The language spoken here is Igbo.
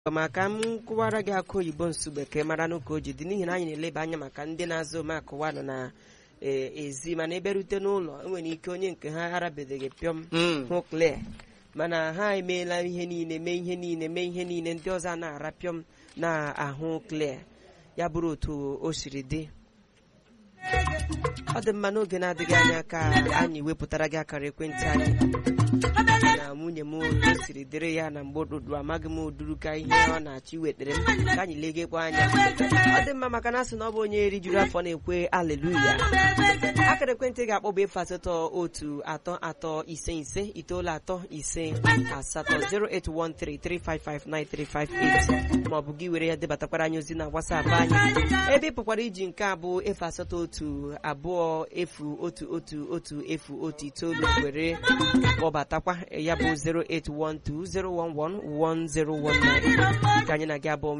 maka m kụwara gị akụ oyibo nsugbe ka ị mara n'ụka o ji dị n'ihi na anyị na-eleba anya maka ndị na-azụ omeakụwa nọ na ee, ezi mana eberute n'ụlọ enwere ike onye nke ha arabedeghị pịọm hụ kle mana ha emeela ihe niile mee ihe niile mee ihe niile ndị ọzọ a na-ara pịọm na-ahụ kle ya bụrụ otu o siri dị ọ dị mma n'oge na-adịghị anya ka anyị wepụtara gị akara ekwentị anyị na nwunye m o siri dịrị ya na mgbe ụtụtụ amaghị m uduru ka ihe ọ na-achọ iwetara m ka anyị legekwa anya ọ dị mma maka na asị na ọ bụ onye rijuru afọ na-ekwe aleluya akara ekwentị ga-akpọ bụ efu asatọ otu atọ atọ ise ise itoolu atọ ise asatọ 08133559358 maọbụ gị were ya debatakwara anyị ozi na WhatsApp anyị ebe ị pụkwara iji nke a bụ efu asatọ otu abụọ efu otu otu otu efu otu itoolu were kpọbatakwa ya bụ 08120111019 ka anyị na gị abụọ